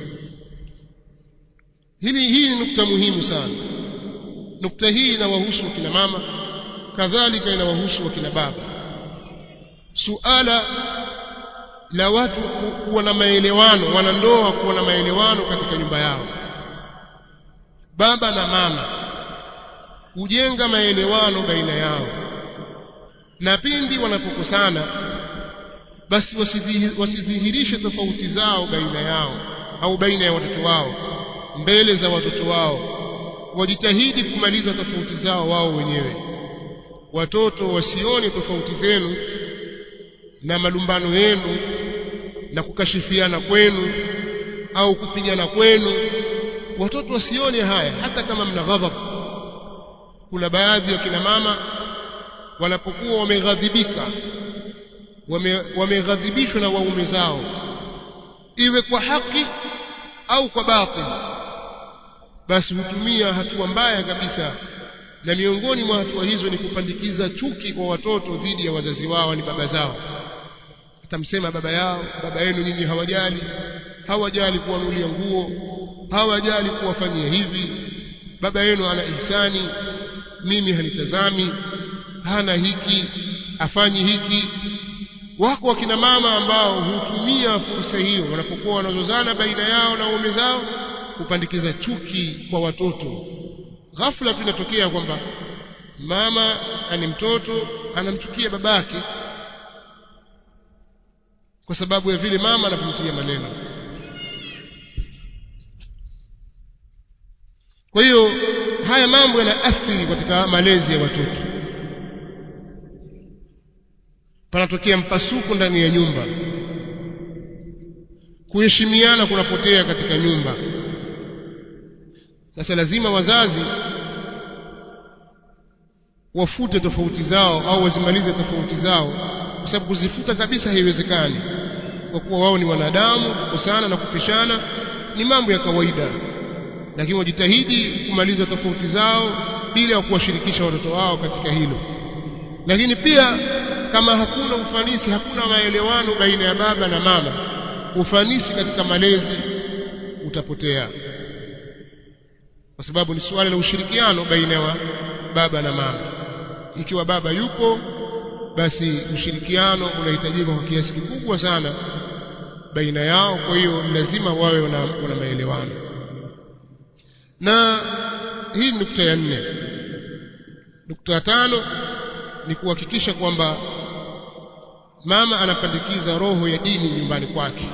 hili hii ni nukta muhimu sana nukta hii inawahusu wakina mama kadhalika inawahusu wakina baba suala la watu kuwa na maelewano wanandoa kuwa na maelewano katika nyumba yao baba na mama hujenga maelewano baina yao na pindi wanapokosana basi wasidhihirishe tofauti zao baina yao au baina ya watoto wao mbele za watoto wao wajitahidi kumaliza tofauti zao wao wenyewe watoto wasione tofauti zenu na malumbano yenu na kukashifiana kwenu au kupigana kwenu watoto wasione haya hata kama mna ghadhab kuna baadhi ya kina mama wanapokuwa wameghadhibika wameghadhibishwa na waume zao iwe kwa haki au kwa batil basi hutumia hatua mbaya kabisa na miongoni mwa hatua hizo ni kupandikiza chuki kwa watoto dhidi ya wazazi wao ni baba zao atamsema baba yao baba yenu nyinyi hawajali hawajali kuwanulia nguo hawajali kuwafanyia hivi baba yenu ana ihsani mimi hanitazami hana hiki afanyi hiki wako wakina mama ambao hutumia fursa hiyo wanapokuwa wanazozana baina yao na waume zao kupandikiza chuki kwa watoto ghafla tu inatokea kwamba mama ani mtoto anamchukia babake kwa sababu ya vile mama anapomtia maneno kwa hiyo haya mambo yanaathiri katika malezi ya watoto panatokea mpasuko ndani ya nyumba kuheshimiana kunapotea katika nyumba sasa lazima wazazi wafute tofauti zao au wazimalize tofauti zao kwa sababu kuzifuta kabisa haiwezekani kwa kuwa wao ni wanadamu kukosana na kupishana ni mambo ya kawaida lakini wajitahidi kumaliza tofauti zao bila ya kuwashirikisha watoto wao katika hilo lakini pia kama hakuna ufanisi hakuna maelewano baina ya baba na mama ufanisi katika malezi utapotea kwa sababu ni suala la ushirikiano baina ya baba na mama ikiwa baba yupo basi ushirikiano unahitajika kwa kiasi kikubwa sana baina yao kwa hiyo lazima wawe wana, wana maelewano na hii ni nukta ya nne nukta ya tano ni kuhakikisha kwamba mama anapandikiza roho ya dini nyumbani kwake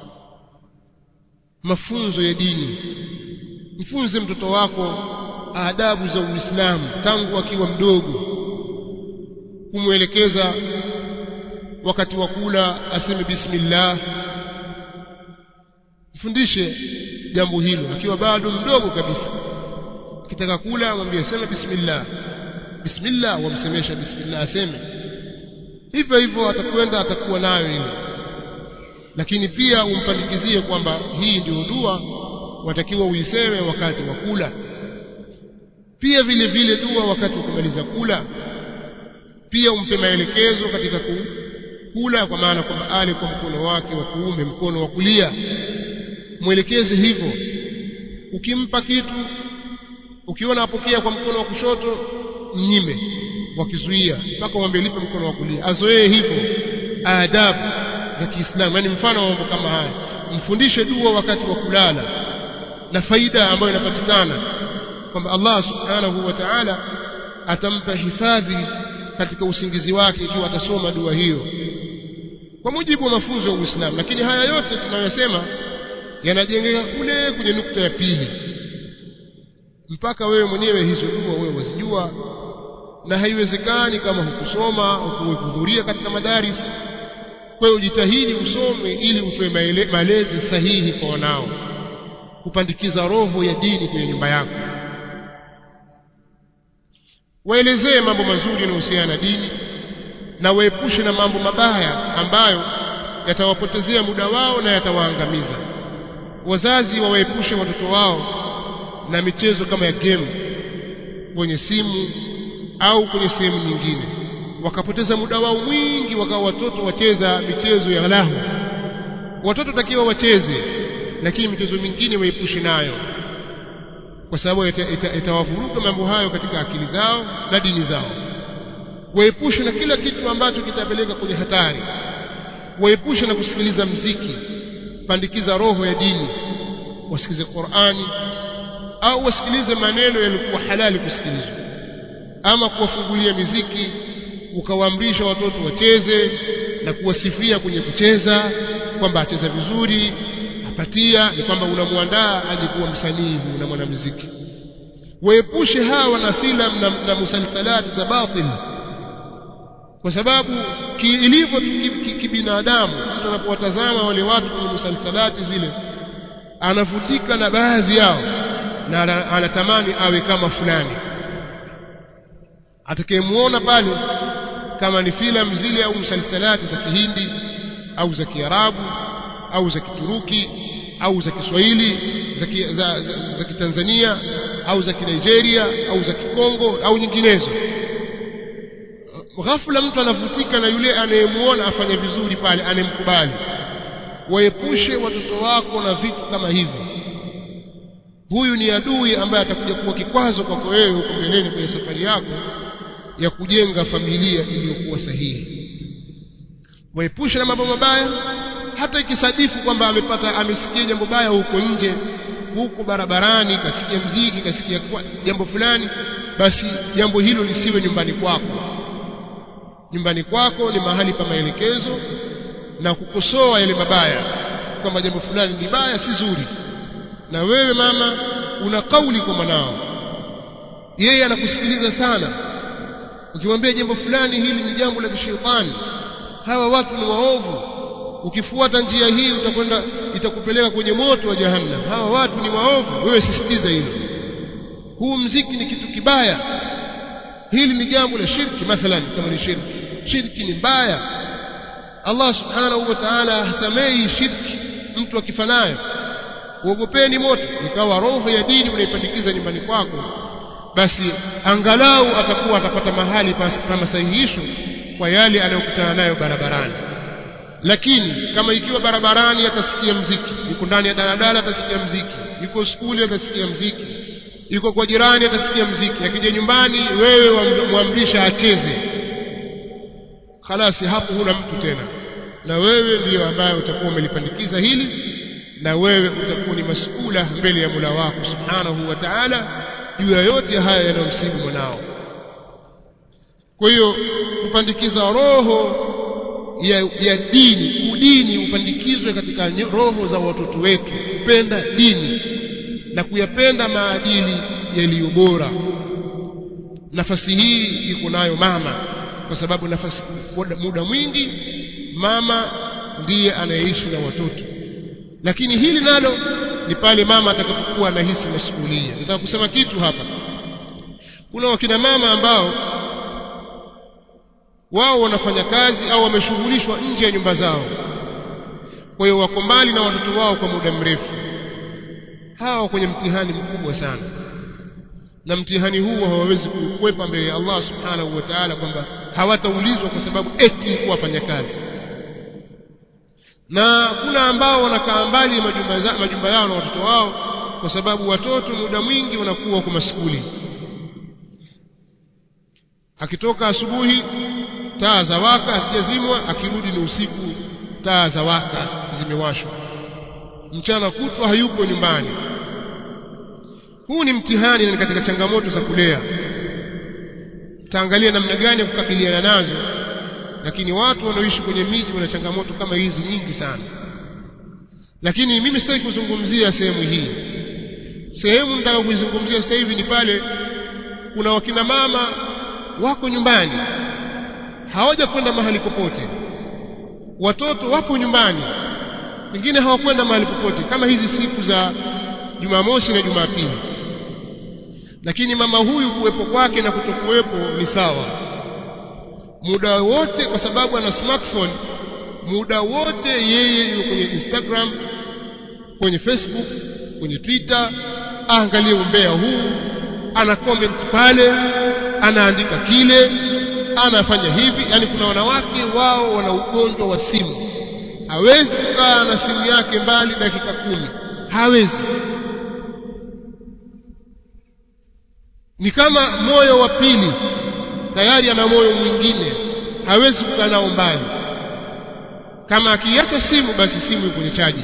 mafunzo ya dini mfunze mtoto wako adabu za Uislamu tangu akiwa mdogo kumwelekeza wakati wa kula aseme bismillah mfundishe jambo hilo akiwa bado mdogo kabisa akitaka kula mwambie sema bismillah bismillah wamsemesha bismillah aseme hivyo hivyo atakwenda atakuwa nayo ile lakini pia umpandikizie kwamba hii ndio dua watakiwa uiseme wakati wa kula pia vile vile dua wakati wa kumaliza kula pia umpe maelekezo katika kula kwa maana kwamba ale kwa mkono wake wa kuume mkono wa kulia mwelekeze hivyo ukimpa kitu ukiona apokea kwa mkono wa kushoto mnyime wakizuia mpaka umwambie lipe mkono wa kulia azoee hivyo adabu za Kiislamu yani mfano wa mambo kama haya mfundishe dua wakati wa kulala na faida ambayo inapatikana kwamba Allah subhanahu wa ta'ala atampa hifadhi katika usingizi wake ikiwa atasoma dua hiyo kwa mujibu wa mafunzo ya Uislamu lakini haya yote tunayosema yanajengeka kule kwenye nukta ya pili mpaka wewe mwenyewe hizo dua wewe wazijua na haiwezekani kama hukusoma hukuhudhuria katika madaris kwa hiyo jitahidi usome ili utoe malezi sahihi kwa wanao kupandikiza roho ya dini kwenye nyumba yako waelezee mambo mazuri yanayohusiana na dini na waepushe na mambo mabaya ambayo yatawapotezea muda wao na yatawaangamiza wazazi wawaepushe watoto wao na michezo kama ya game kwenye simu au kwenye sehemu nyingine wakapoteza muda wao mwingi wakawa watoto wacheza michezo ya lahu watoto takiwa wacheze lakini michezo mingine waepushe nayo kwa sababu itawavuruga ita, ita mambo hayo katika akili zao na dini zao waepushe na kila kitu ambacho kitapeleka kwenye hatari waepushe na kusikiliza mziki pandikiza roho ya dini wasikize Qur'ani au wasikilize maneno yalikuwa halali kusikilizwa ama kuwafungulia miziki ukawaamrisha watoto wacheze na kuwasifia kwenye kucheza kwamba acheza vizuri apatia ni kwamba unamwandaa aje kuwa msanii na mwanamuziki waepushe hawa na filamu na, na musalsalati za batil kwa sababu ilivyo kibinadamu mtu anapowatazama wale watu kwenye musalsalati zile anavutika na baadhi yao na anatamani awe kama fulani atakayemuona pale kama ni filamu zile au msalsalati za Kihindi au za Kiarabu au za Kituruki au za Kiswahili za, ki, za, za, za Kitanzania au za Kinigeria au za Kikongo au nyinginezo ghafula mtu anavutika na yule anayemuona afanya vizuri pale anemkubali waepushe watoto wako na vitu kama hivyo huyu ni adui ambaye atakuja kuwa kikwazo kwako wewe huko mbeleni kwenye safari yako ya kujenga familia iliyokuwa sahihi waepushe na mambo mabaya hata ikisadifu kwamba amepata amesikia jambo baya huko nje huko barabarani kasikia mziki kasikia jambo fulani basi jambo hilo lisiwe nyumbani kwako nyumbani kwako ni mahali pa maelekezo na kukosoa yale mabaya kwamba jambo fulani ni baya si zuri na wewe mama una kauli kwa mwanao yeye anakusikiliza sana ukimwambia jambo fulani hili ni jambo la kishetani hawa watu ni waovu ukifuata njia hii utakwenda itakupeleka kwenye moto wa jahannam hawa watu ni waovu wewe sisitiza hilo huu mziki ni kitu kibaya hili ni jambo la shirki mathalan kama ni shirki shirki ni mbaya Allah subhanahu wa ta'ala hasamei shirki mtu akifanayo uogopeni moto ikawa roho ya dini unaipandikiza nyumbani kwako basi angalau atakuwa atapata mahali pa masahihisho kwa yale anayokutana nayo barabarani lakini kama ikiwa barabarani atasikia mziki yuko ndani ya daladala atasikia mziki yuko skuli atasikia mziki yuko kwa jirani atasikia mziki akija nyumbani wewe mwamrisha acheze khalasi hapo huna mtu tena na wewe ndiyo ambaye utakuwa umelipandikiza hili na wewe utakuwa ni masula mbele ya Mola wako subhanahu wa ta'ala juu ya yote haya yanayomsibu mwanao kwa hiyo kupandikiza roho ya, ya dini udini upandikizwe katika roho za watoto wetu kupenda dini na kuyapenda maadili yaliyo bora nafasi hii iko nayo mama kwa sababu nafasi muda mwingi mama ndiye anayeishi na watoto lakini hili nalo ni pale mama atakapokuwa anahisi masuhulia nataka kusema kitu hapa kuna wakina mama ambao wao wanafanya kazi au wameshughulishwa nje ya nyumba zao kwa hiyo wako mbali na watoto wao kwa muda mrefu hawa kwenye mtihani mkubwa sana na mtihani huu hawawezi kukwepa mbele ya Allah subhanahu wa ta'ala kwamba hawataulizwa kwa sababu eti kuwa wafanya kazi na kuna ambao wanakaa mbali majumba, majumba yao na watoto wao kwa sababu watoto muda mwingi wanakuwa kwa maskuli akitoka asubuhi taa za waka hazijazimwa akirudi ni usiku taa za waka zimewashwa mchana kutwa hayupo nyumbani huu ni mtihani na katika changamoto za kulea taangalia namna gani ya kukabiliana nazo lakini watu wanaoishi kwenye miji wana changamoto kama hizi nyingi sana lakini mimi sitaki kuzungumzia sehemu hii sehemu nitaka kuizungumzia sasa hivi ni pale kuna wakina mama wako nyumbani hawaja kwenda mahali popote watoto wapo nyumbani wengine hawakwenda mahali popote kama hizi siku za Jumamosi na Jumapili lakini mama huyu kuwepo kwake na kutokuwepo ni sawa muda wote kwa sababu ana smartphone muda wote yeye yuko kwenye Instagram kwenye Facebook kwenye Twitter aangalie umbea huu ana comment pale anaandika kile anafanya hivi yani kuna wanawake wao wana ugonjwa wa simu hawezi kukaa na simu yake mbali dakika kumi hawezi ni kama moyo wa pili tayari ana moyo mwingine hawezi kukaa nao mbali kama akiacha simu basi simu iko kwenye chaji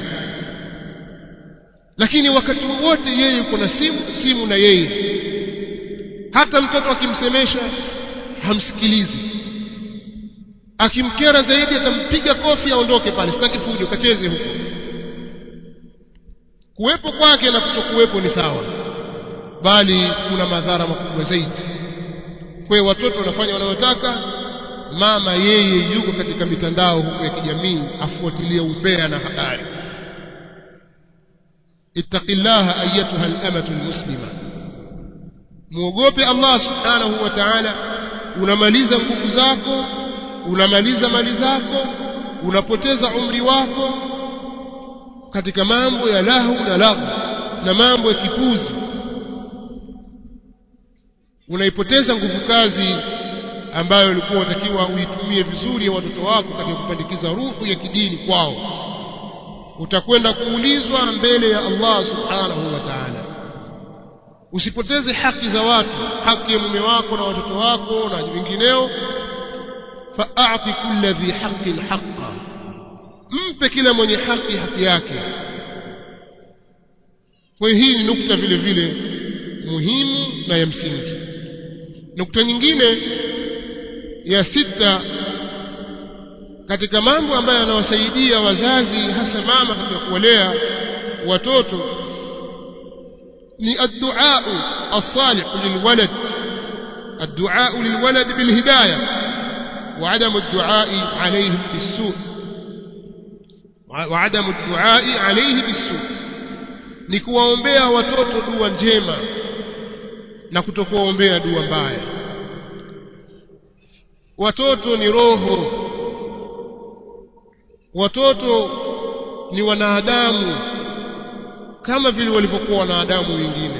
lakini wakati wote yeye yuko na simu simu na yeye hata mtoto akimsemesha hamsikilizi akimkera zaidi atampiga kofi aondoke pale sitaki fujo kacheze huko kuwepo kwake na kutokuwepo ni sawa bali kuna madhara makubwa zaidi kwa hiyo watoto wanafanya wanayotaka mama yeye yuko katika mitandao huko ya kijamii afuatilie umbea na habari ittaqillaha ayatuha al-amatu al-muslima muogope Allah subhanahu wa ta'ala unamaliza nguvu zako unamaliza mali zako unapoteza umri wako katika mambo ya lahu na lahu na mambo ya kipuzi unaipoteza nguvu kazi ambayo ulikuwa unatakiwa uitumie vizuri ya watoto wako katika kupandikiza ruhu ya kidini kwao utakwenda kuulizwa mbele ya Allah subhanahu wa ta'ala usipoteze haki za watu haki ya mume wako na watoto wako na vingineo fa'ati kulli dhi haqqin haqqa mpe kila mwenye haki haki yake kwa hii ni nukta vile vile muhimu na ya msingi nukta nyingine ya sita katika mambo ambayo yanawasaidia wazazi hasa mama katika kuwalea watoto ni الدعاء الصالح للولد الدعاء للولد بالهداية وعدم الدعاء عليهم بالسوء وعدم الدعاء عليه بالسوء ni kuwaombea watoto dua njema na kutokuwaombea dua mbaya watoto ni roho watoto ni wanadamu kama vile walivyokuwa wanadamu wengine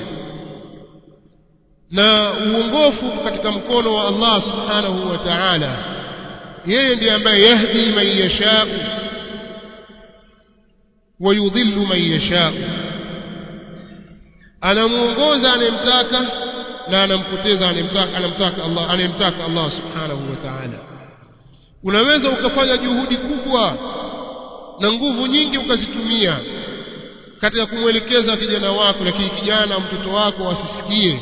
na uongofu katika mkono wa Allah subhanahu wa ta'ala yeye ndiye ambaye yahdi man yashau wa yudhillu man yashau anamuongoza anayemtaka na anampoteza anayemtaka anamtaka Allah anayemtaka Allah subhanahu wa ta'ala unaweza ukafanya juhudi kubwa na nguvu nyingi ukazitumia katika kumwelekeza kijana wako lakini kijana mtoto wako asisikie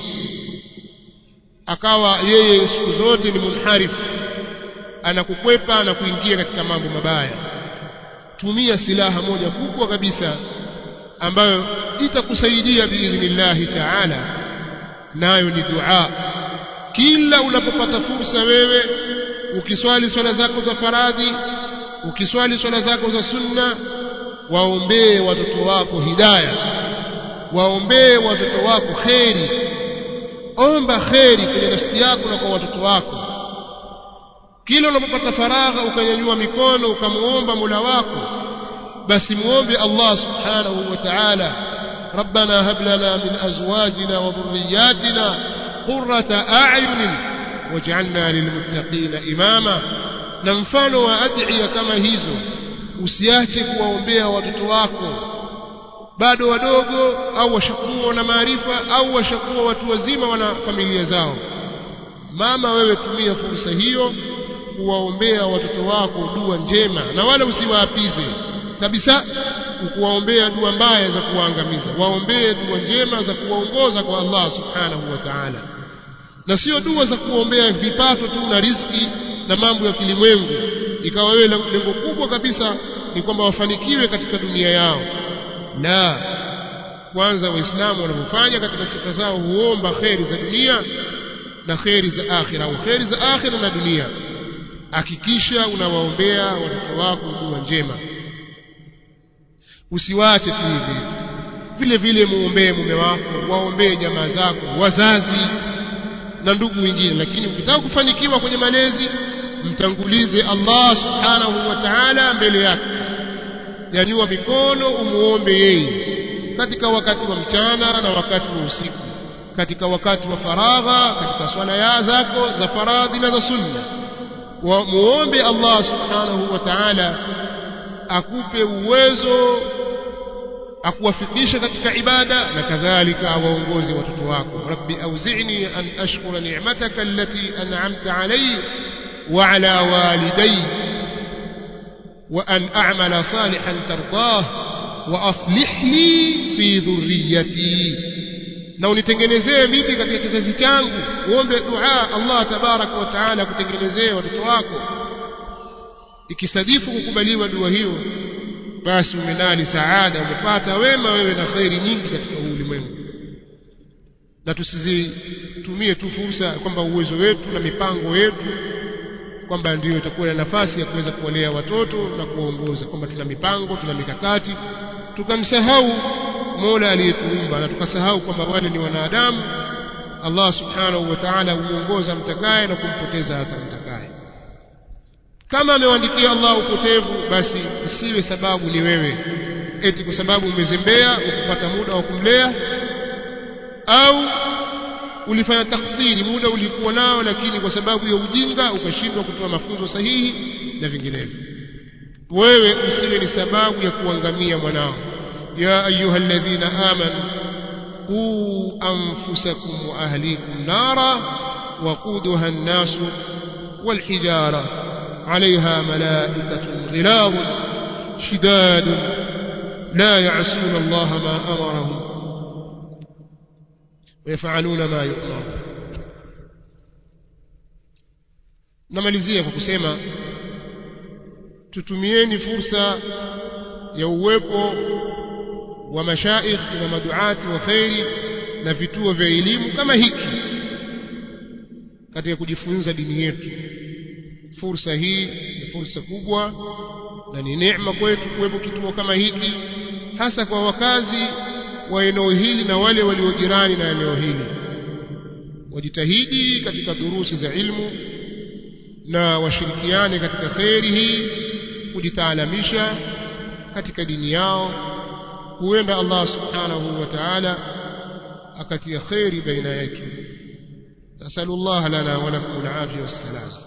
akawa yeye siku zote ni munharifu anakukwepa na kuingia katika mambo mabaya tumia silaha moja kubwa kabisa ambayo itakusaidia biidhnillahi taala nayo ni dua kila unapopata fursa wewe ukiswali swala zako za faradhi ukiswali swala zako za sunna waombee watoto wako hidaya waombee watoto wako kheri omba kheri kwenye nafsi yako na kwa watoto wako kila unapopata faragha ukanyanyua mikono ukamuomba Mola wako basi muombe Allah subhanahu wa ta'ala ربنا هب لنا من أزواجنا وذرياتنا قرة أعين واجعلنا للمتقين إماما na mfano wa adhiya kama hizo usiache kuwaombea watoto wako bado wadogo au washakuwa na maarifa au washakuwa watu wazima wana familia zao mama wewe tumia fursa hiyo kuwaombea watoto wako dua njema na wala usiwaapize kabisa kuwaombea dua mbaya za kuwaangamiza waombee dua njema za kuwaongoza kwa Allah subhanahu wa ta'ala na sio dua za kuombea vipato tu na riski na mambo ya kilimwengu ikawa wewe lengo kubwa kabisa ni kwamba wafanikiwe katika dunia yao la kwanza waislamu wanavyofanya katika sifa zao huomba kheri za dunia na kheri za akhira au kheri za akhira na dunia hakikisha unawaombea watoto wako dua njema usiwache tu hivi vile vile muombee mume wako waombee jamaa zako wazazi na ndugu wengine lakini ukitaka kufanikiwa kwenye malezi mtangulize Allah subhanahu wa ta'ala mbele yake nyanyua mikono umuombe yeye katika wakati wa mchana na wakati wa usiku katika wakati wa faragha katika swala ya zako za faradhi na za sunna wa muombe Allah subhanahu wa ta'ala akupe uwezo akuwafikisha katika ibada na kadhalika awaongoze watoto wako rabbi auzi'ni an ashkura ni'mataka allati an'amta alayya wa ala walidayya wa an a'mala salihan tardah wa aslih li fi dhurriyyati na unitengenezee mimi katika kizazi changu uombe dua Allah tabaraka wa taala kutengenezee watoto wako ikisadifu kukubaliwa dua hiyo basi umenali saada umepata wema wewe na khairi nyingi katika ulimwengu na tusizitumie tu fursa kwamba uwezo wetu na mipango yetu kwamba ndiyo itakuwa na nafasi ya kuweza kuwalea watoto na kuwaongoza kwamba tuna mipango tuna mikakati tukamsahau Mola aliyetuumba na tukasahau kwamba wale ni wanadamu Allah subhanahu wa ta'ala huongoza mtakaye na kumpoteza hata mtakaye kama amewaandikia Allah upotevu basi isiwe sababu ni wewe eti kwa sababu umezembea ukupata muda wa kumlea au ulifanya taksiri muda ulikuwa nao lakini kwa sababu ya ujinga ukashindwa kutoa mafunzo sahihi na vinginevyo wewe usiwe ni sababu ya kuangamia mwanao ya ayuha alladhina amanu quu anfusakum wa ahlikum nara waquduha an-nas والحجاره عليها ملائكة غلاظ شداد لا يعصون الله ما أمرهم ويفعلون ما يؤمرون namalizia kwa kusema tutumieni fursa ya uwepo wa mashaikh na maduati wa khairi na vituo vya elimu kama hiki katika kujifunza dini yetu fursa hii ni fursa kubwa na ni neema kwetu kuwepo kituo kama hiki hasa kwa wakazi wa eneo hili na wale waliojirani na eneo hili wajitahidi katika durusi za ilmu na washirikiane katika kheri hii kujitaalamisha katika dini yao huenda Allah subhanahu wa ta'ala akatia khairi baina yetu nasallallahu lana wa lakum al-afiyah was-salam